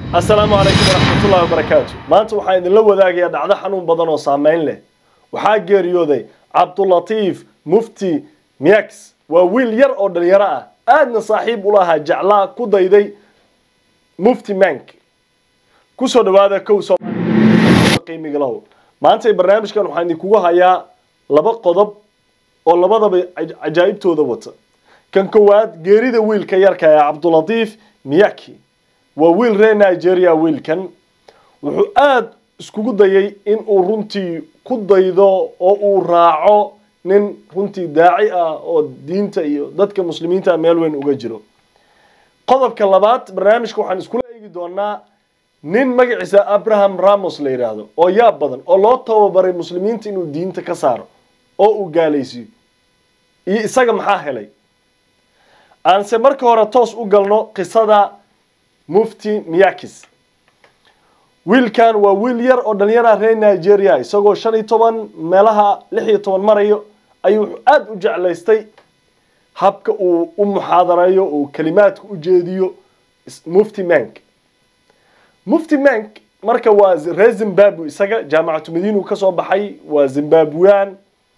asalaamu calaykum waraxmatullahi wabarakaatu maanta waxaan idinla wadaagayaa dhacdo xanuun badan oo saameyn leh waxaa geeriyooday cabdulatiif mufti miyax waa wiil yar oo dhalinyaro ah aadna saaxiib ula ahaa jeclaa ku dayday mufti mank kusoo dhawaada kow qiimiga lahu maanta barnaamijkan waxaan idinkugu hayaa laba qodob oo labadaba cajaa'ibtooda wata kan kowaad geerida wiilka yarka ee cabdulatiif miyaki waa wiil reer nigeria wiilkan wuxuu aada iskugu dayay in uu runtii ku daydo oo uu raaco nin runtii daaci ah oo diinta iyo dadka muslimiinta meel weyn uga jiro qodobka labaad barnaamijka waxaan iskula eegi doonaa nin magaciisa abraham ramos la yidhaahdo oo yaab badan oo loo tababaray muslimiinta inuu diinta ka saaro oo uu gaalaysiyo iyo isaga maxaa helay aanse marka hore toos u galno qisada mufti miyakis wiilkan waa wiil yar oo dhalinyara reer nigeria isagoo shan iyo toban meelaha lix iyo toban marayo ayuu aada u jeclaystay habka uu u muxaadareeyo uu kalimaadka u jeediyo mufti mank mufti mank marka waa reer zimbabwe isaga jaamacatu madiina ka soo baxay waa zimbabwean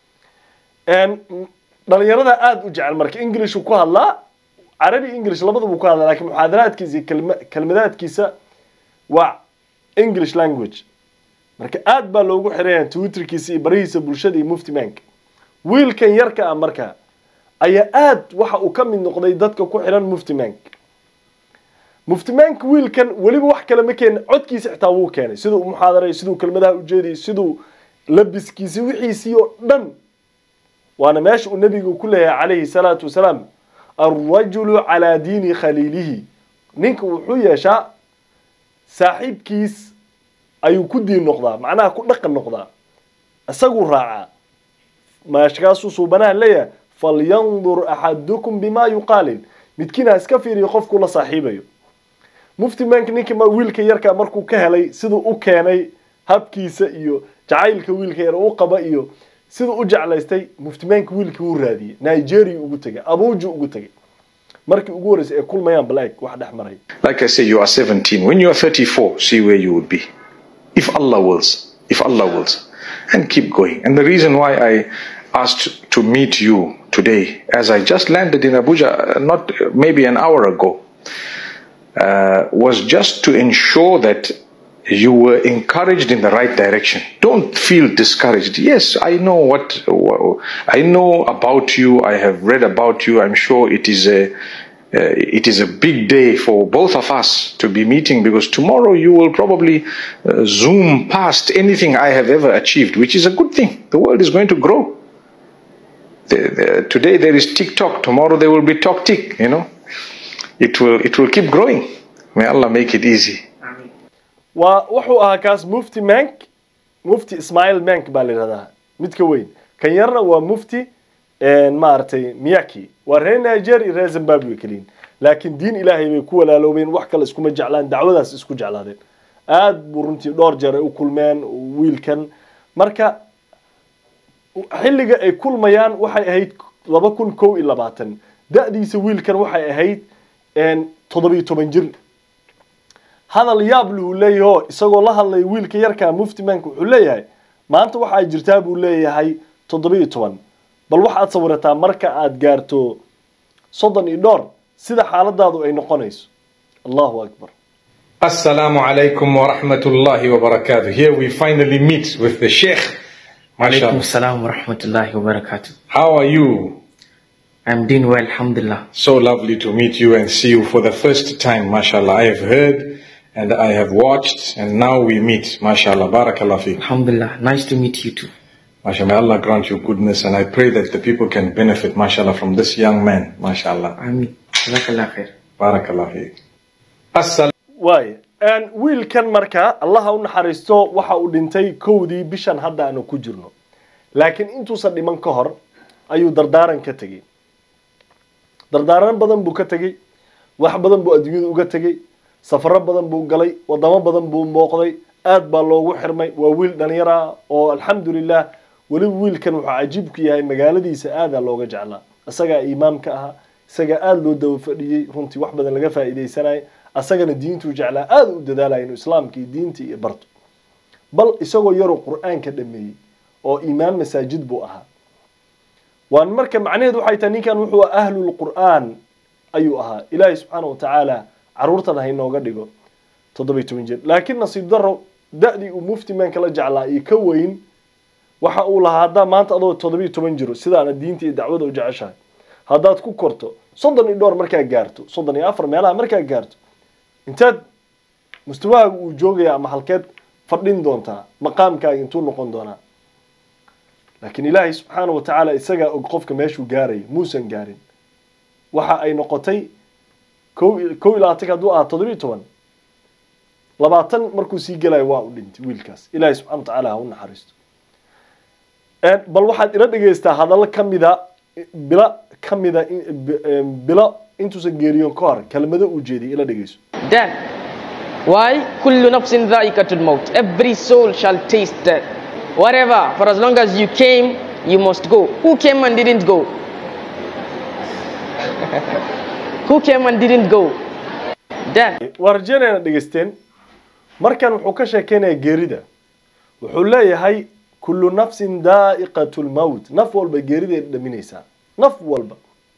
dhalinyarada aada u jecel marka englishuu ku hadlaa carabi english labadaba ku hadlaa lakin muxaadaraadkiisa iyo kelmadaadkiisa waa english language marka aada baa loogu xiraya twitterkiisa iyo barihiisa bulshada iyo mufti mank wiilkan yarka ah marka ayaa aada waxa uu ka mid noqday dadka ku xiran mufti mank mufti mank wiilkan weliba wax kale ma keenin codkiisa xitaa wuu keenay siduu u muxaadaray siduu kelmadaha ujeediyay siduu labiskiisi wixiisii oo dhan waana meesha uu nabigu ku leeyahay calayhi salaatu wasalaam alrajulu calaa diini khaliilihi ninka wuxuu yeeshaa saaxiibkiis ayuu ku diin noqdaa macnaha ku dhaqan noqdaa isaguu raacaa maashkaasuu suubanaha leeyahay falyandur axadukum bimaa yuqaalil midkiin ha iska fiiriyo qofkuu la saaxiibayo mufti mank ninka wiilka yarka markuu ka helay siduu u keenay habkiisa iyo jacaylka wiilka yar u qaba iyo siduu u jeclaystay muftimaanka wiilkii wuu raadiyey nigeria ugu tegay abuuju ugu tegay markii ugu horreysay ay kulmayaan balaag wax dhex maray Like I say, you are 17. When you are 34, see where you would be. If Allah wills. If Allah wills. And keep going. And the reason why I asked to meet you today, as I just landed in Abuja, uh, not uh, maybe an hour ago, uh, was just to ensure that you were encouraged in the right direction. Don't feel discouraged. Yes, I know what I know about you. I have read about you. I'm sure it is a uh, it is a big day for both of us to be meeting because tomorrow you will probably uh, zoom past anything I have ever achieved, which is a good thing. The world is going to grow. The, the, today there is TikTok. Tomorrow there will be Talk Tick. You know, it will it will keep growing. May Allah make it easy. waa wuxuu ahaa kaas mufti mank mufti ismail mank baa la yidhahdaa mid ka weyn kan yarna waa mufti maaragtay miyaki waa reer nigeria iyo reer zimbabwe keliyin laakiin diin ilaahay bay ku walaaloobeen wax kale iskuma jeclaan dacwadaas isku jeclaadeen aada buu runtii dhowr jeer ay u kulmeen wiilkan marka xilliga ay kulmayaan waxay ahayd laba kun kow iyo labaatan da-diisa wiilkan waxay ahayd toddobiyo toban jir hadal yaab luhu leeyaho isagoo la hadlaya wiilka yarkaa mufti mank wuxuu leeyahay maanta waxaa jirtaa buu leeyahay toddobiyo toban bal waxaad sawirataa marka aad gaarto soddon iyo dhowr sida xaaladaadu ay noqonayso allahu akbar Assalamu alaikum wa rahmatullahi wa barakatuh. Here we finally meet with the Sheikh. Alaikum MashaAllah. salam wa rahmatullahi wa barakatuh. How are you? I'm doing well, alhamdulillah. So lovely to meet you and see you for the first time, mashallah. I have heard and I have watched and now we meet, mashallah. Barakallah fi. Alhamdulillah. Nice to meet you too. Mashallah, may Allah grant you goodness and I pray that the people can benefit, mashallah, from this young man, mashallah. Amin. Jazakallah khair. Barakallah fi. Assalamu waaya wiilkan marka allaha u naxariisto waxa uu dhintay kowdii bishan hadda aanu ku jirno laakiin intuusan dhiman ka hor ayuu dardaaran ka tegey dardaaran badan buu ka tegey wax badan buu adduunyada uga tegey safaro badan buu galay wadamo badan buu mooqday aad baa loogu xirmay waa wiil dhalinyar ah oo alxamdulilah weliba wiilkan wuxuu cajiib ku yahay magaaladiisa aadaa looga jeclaa isagaa imaamka ahaa isagaa aada loo daba fadhiyey runtii wax badan laga faa'iidaysanayay asagana diintuu jeclaa aada u dadaalaya inuu islaamka iyo diinta iyo barto bal isagoo yaroo qur-aanka dhameeyey oo imaam masaajid buu ahaa waan marka macnaheedu waxay tahay ninkan wuxuu ahlul qur'aan ayuu ahaa ilaahay subxaana wa tacaala caruurtan ha inooga dhigo toddobiy toban jir laakiin nasiib daro da-dii uu mufti man kala jeclaa iyo ka weyn waxa uu lahaa haddaa maanta adoo toddobiy toban jiro sidaana diinta iyo dacwada u jeceshahay haddaad ku korto soddon iyo dhowr markaa gaarto soddon iyo afar meelaha markaa gaarto intaad mustawahaaga uu joogaya ama halkeed fadhin doontaa maqaamkaaga intuu noqon doonaa laakiin ilaahay subxaana wa tacaala isagaa og qofka meeshuu gaarayo muusan gaarin waxa ay noqotay ko kow iyo labaatanka hadduu ahaa toddobiyo toban labaatan markuu sii gelayo waa u dhintay wiilkaas ilaahay subxana wa tacaala ha u naxariisto bal waxaad ila dhegaystaa hadallo ka mida bilo ka mida bilo intuusan geeriyoon ka hor kelmado uu jeediyay ila dhegayso Death. Why? كل نفس ذائقة الموت. Every soul shall taste death. Whatever, for as long as you came, you must go. Who came and didn't go? Who came and didn't go? Death. waa rajeynayna dhegaysteen markan wuxuu ka sheekeynayaa geerida wuxuu leeyahay kullu nafsin daa'iqatu lmowt naf walba geeriday dhaminaysaa naf walba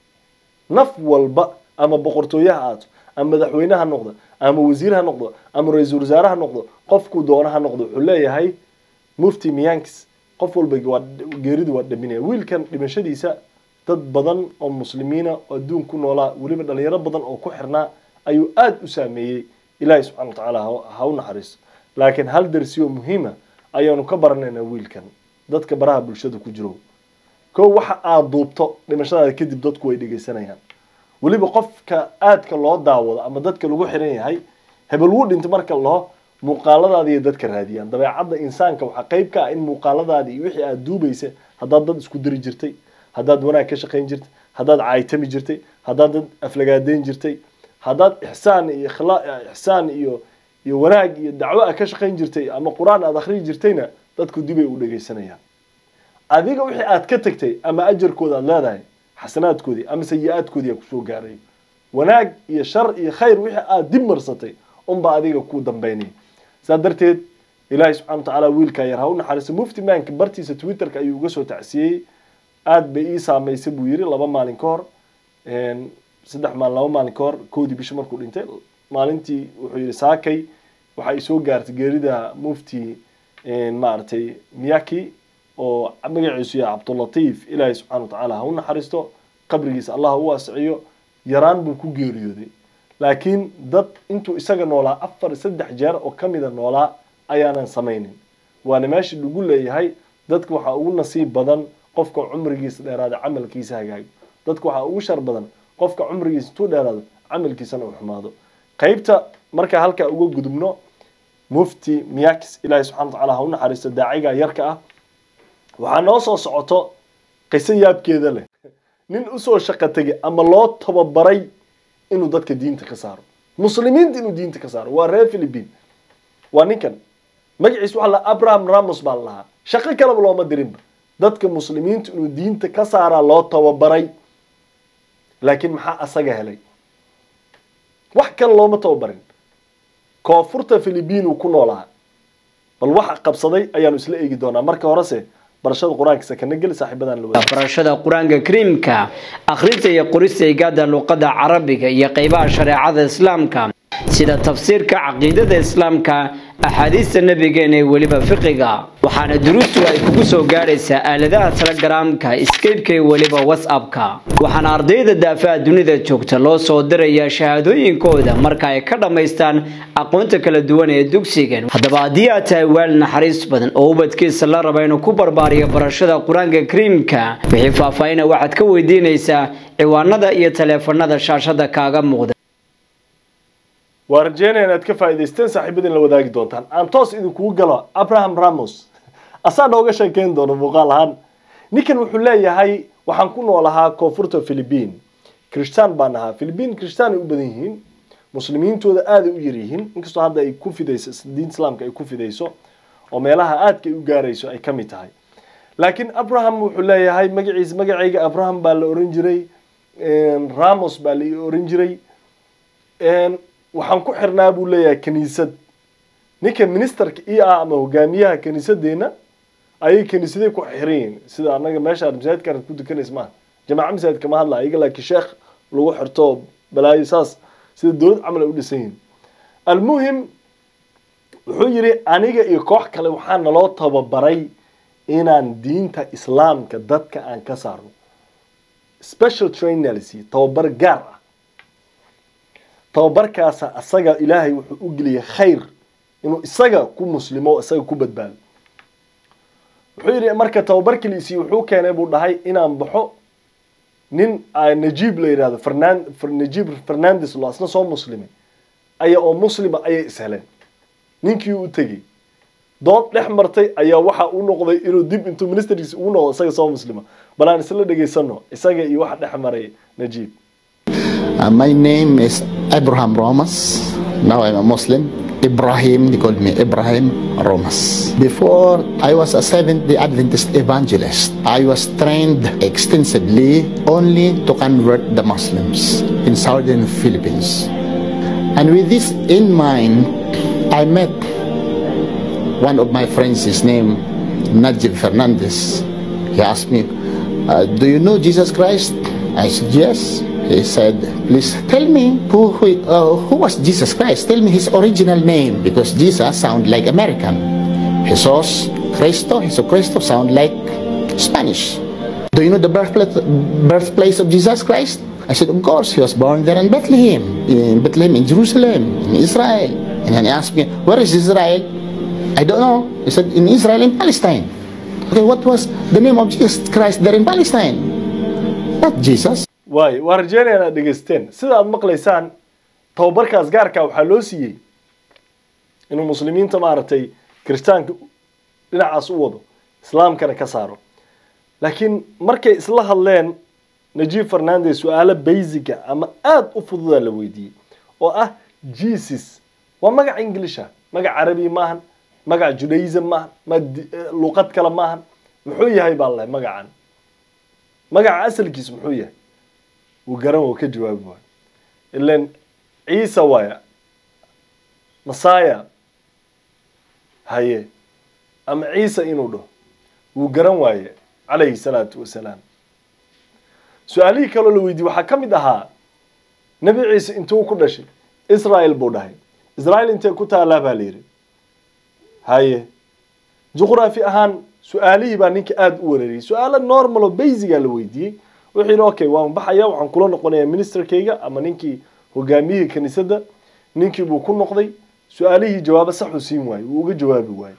naf walba ama boqortooye ha aato ama madaxweyne ha noqdo ama wasiir ha noqdo ama ra-iisul wasaare ha noqdo qofkuu doona ha noqdo wuxuu leeyahay mufti miyanks qof walba waa geeridu waa dhaminaya wiilkan dhimashadiisa dad badan oo muslimiina oo adduun ku noolaa weliba dhalinyaro badan oo ku xirnaa ayuu aada u saameeyey ilaahay subxana wa tacaala ha- ha u naxariisto laakiin hal darsi oo muhiima ayaanu ka baranaynaa wiilkan dadka baraha bulshada ku jiro kow waxa aada duubto dhimashadaada kadib dadku way dhegeysanayaan weliba qofka aadka loo daawado ama dadka lagu xiran yahay hebel wuu dhinta marka la dhaho muuqaaladaada iyo dadka raadiyaan dabeecadda insaanka waxaa qayb ka ah in muuqaaladaada iyo wixii aada duubaysa haddaad dad isku diri jirtay haddaad wanaag ka shaqayn jirtay haddaad caaytami jirtay haddaad dad aflagaadeyn jirtay haddaad ixsaan iyo ikhlaa ixsaan iyo iyo wanaag iyo dacwo a ka shaqayn jirtay ama qur-aan aada akhriyi jirtayna dadku dibay u dhegeysanayaan adiga wixii aad ka tagtay ama ajarkooda aad leedahay xasanaadkoodii ama sayi-aadkoodii aa kusoo gaaray wanaag iyo shar iyo khayr wixii aad dib marsatay unba adiga ku dambeynay saa darteed ilaahay subxana wa tacaala wiilkaa yar ha u naxariiso mufti maanka bartiisa twitterka ayuu uga soo tacsiyey aada bay ii saameysay buu yiri laba maalin ka hor saddex maalin laba maalin ka hor koodii bishi markuu dhintay maalintii wuxuu yihi saakay waxa ay soo gaartay geerida mufti maaragtay miyaki oo magaciisu yahay cabdulatiif ilaahay subxana wa tacaala ha u naxariisto qabrigiisa allah u waasiciyo yaraan buu ku geeriyooday laakiin dad intuu isaga noolaa afar saddex jeer oo kamida noolaa ayaanan samaynin waana meesha lagu leeyahay dadka waxaa ugu nasiib badan qofka cumrigiisa dheeraada camalkiisa hagaago dadka waxaa ugu shar badan qofka cumrigiisa intuu dheeraado camalkiisana uu xumaado qeybta markaa halkaa uga gudubno mufti miyakis ilaahay subxana wa tacaala ha u naxariisto daaciga yarka ah waxaa noo soo socoto qiso yaabkeeda leh nin usoo shaqo tegay ama loo tababaray inuu dadka diinta ka saaro muslimiinta inuu diinta ka saaro waa reer philippine waa ninkan magaciisa waxaa la abraham ramos baa la lahaa shaqo kaleba looma dirinba dadka muslimiinta inuu diinta ka saaraa loo tababaray laakiin maxaa asaga helay wax kale looma tababarin koonfurta philippine uu ku noolaa bal waxa qabsaday ayaanu isla eegi doonaa marka horese barashada qur-aanka sakana geli saaxiibadan la wada barashada qur-aanka kariimka akhrinta iyo qorista igaada luqada carabiga iyo qeybaha shareecada islaamka sida tafsiirka caqiidada islaamka axaadiista nabigeena ee weliba fiqiga waxaana duruustu ay kugu soo gaadhaysaa aaladaha telegaraamka skypeka iyo weliba whatsappka waxaana ardayda daafaha dunida joogta loo soo dirayaa shahaadooyinkooda marka ay ka dhammaystaan aqoonta kala duwan ee dugsigan haddaba haddii aad tahay waal naxariis badan oo ubadkiisa la raba inuu ku barbaariyo barashada qur-aanka kariimka wixii faahfaahina waxaad ka weydiinaysaa ciwaanada iyo taleefanada shaashada kaaga muuqda waa rajeynaya inaad ka faa'idaysteen saaxiibadin la wadaagi doontaan aan toos idinkugu galo abraham ramos asaa nooga sheekeyn doono muuqaal ahaan ninkan wuxuu leeyahay waxaan ku noolahaa koonfurta philippine kristaan baan ahaa philippine kristaan ay u badan yihiin muslimiintooda aaday u yaryihiin inkastoo hadda ay ku fidayso diinta islaamka ay ku fidayso oo meelaha aadka ay u gaarayso ay ka mid tahay laakiin abraham wuxuu leeyahay magaciisa magacayga abraham baa la oran jiray ramos baa la oran jiray waxaan ku xirnaa buu leeyahay kaniisad ninka ministerka ii ah ama hogaamiyaha kaniisadeenna ayay kaniisaday ku xiran yihiin sida annaga meesha masaajidka ku dukanaysa maaha jamaaca masaajid kama hadla ayaga laakiin sheekh lagu xirto balaayo saas sida dowlad camal ay u dhisan yihiin almuhim wuxuu yidhi aniga iyo koox kale waxaa naloo tababaray inaan diinta islaamka dadka aan ka saarno special training la siiyey tababar gaar ah tababarkaasa asaga ilaahay wuxuu u geliyay khayr inuu isaga ku muslimo o isaga ku badbaado wuxuu yidhi marka tababarkii la isiiyey wuxuu keenay buu dhahay inaan baxo nin najiib la yidhahdo fernan najiib fernandes lo asna soo muslimay aya oo muslima ayay isheleen ninkii u tegey dood dhex martay ayaa waxa u noqday inuu dib intuu ministerkiisa ugu noqdo isaga soo muslima bal aan isla dhegaysano isaga iyo waxa dhex maray najiib Uh, my name is Abraham Romas. Now I'm a Muslim. Ibrahim, they called me Ibrahim Romas. Before, I was a Seventh day Adventist evangelist. I was trained extensively only to convert the Muslims in southern Philippines. And with this in mind, I met one of my friends, his name Najib Fernandez. He asked me, uh, Do you know Jesus Christ? I said, Yes. He said, Please tell me who, who, uh, who was Jesus Christ? Tell me his original name because Jesus sound like American. Jesus Cristo, Jesus Cristo sound like Spanish. Do you know the birthplace, birthplace of Jesus Christ? I said, Of course, he was born there in Bethlehem, in Bethlehem, in Jerusalem, in Israel. And then he asked me, Where is Israel? I don't know. He said, In Israel, in Palestine. Okay, what was the name of Jesus Christ there in Palestine? Not Jesus. waay waa rajeynaya inaad dhegaysteen sida aad maqlaysaan tababarkaas gaarka waxaa loo siiyey inuu muslimiinta maaragtay kiristaanka dhinacaas u wado islaamkana ka saaro laakiin markay isla hadleen najiib fernandes su-aalo baysiga ama aada u fududaa la weydiiyey oo ah jesus waa magac inglisha magac carabi maahan magac judaism maahan ma luqad kale maahan muxuu yahay baa lahay magacan magaca asalkiis muxuu yahay wuu garan wuu ka jawaabi waayo ilan ciisa waaya masaya haye ama ciisa inuu dhaho wuu garan waaye calayhi salaatu wasalaam su-aalihii kaloo la weydiiyey waxaa ka mid ahaa nebi ciise intuu ku dhashay israel buu dhahay israel intee ku taalaa baa la yidhi haye juqraafi ahaan su-aalihii baa ninka aada u wareeriyey su-aalo normal oo basiga la weydiiyey wuxuu yidhi okay waan baxaya waxaan kula noqonayaa ministerkayga ama ninkii hogaamiyihii kaniisadda ninkii buu ku noqday su-aalihii jawaabo saxuu siin waayey wuu uga jawaabi waayey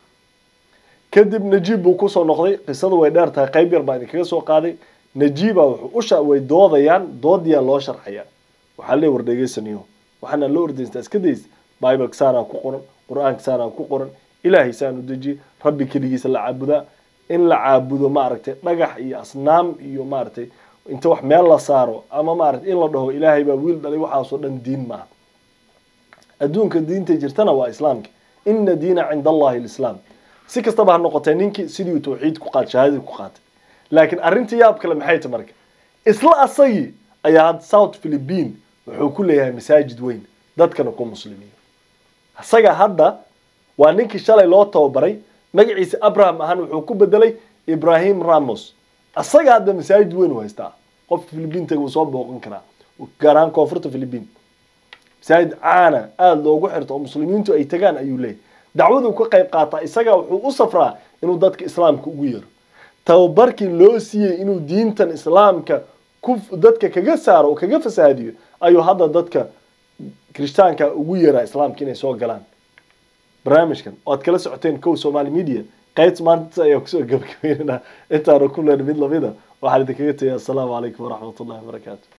kadib najiib buu kusoo noqday qisadu way dheer tahay qayb yar baa idinkaga soo qaaday najiiba wuxuu usha way doodayaan doodiyaa loo sharxayaa waxaa lee war dhegeysanayo waxaana loo ordaystaa iska days bibleka saanaa ku qoran qur-aanka saanaa ku qoran ilaahay saan u dejiyey rabbi keligiisa la caabudaa in la caabudo maaragtay dhagax iyo asnaam iyo maaragtay inta wax meel la saaro ama maaragtay in la dhaho ilaahay baa wiil dhalay waxaasoo dhan diin maaha adduunka diinta jirtana waa islaamka ina diina cinda allahi lislaam si kastaba ha noqotee ninkii sidii tawxiid ku qaat shahaadadii ku qaatay laakiin arrintii yaab kale maxay tahay marka isla asagii ayaa had south philippine wuxuu ku leeyahay masaajid weyn dadkana ku muslimiyo isaga hadda waa ninkii shalay loo tababaray magaciisa abraham ahaan wuxuu ku bedelay ibrahim ramos asaga hadda masaajid weyn u haystaa qof philippintaga uu soo booqan karaa gaar ahaan koonfurta philippine masaajid caana aada loogu xirto oo muslimiintu ay tagaan ayuu leeyahy dacwaduu ka qayb qaataa isaga wuxuu u safraa inuu dadka islaamka ugu yeero tababarkii loo siiyey inuu diintan islaamka ku dadka kaga saaro oo kaga fasaadiyo ayuu hadda dadka kirishtaanka ugu yeeraa islaamka inay soo galaan barnaamijkan oo aad kala socoteen kow somali media qaybta maanta ayaa kusoo gabagabeynana intaanu ku leen mid lamida waxaan idinkaga tegay assalaamu calaykum waraxmatullahi wabarakaatu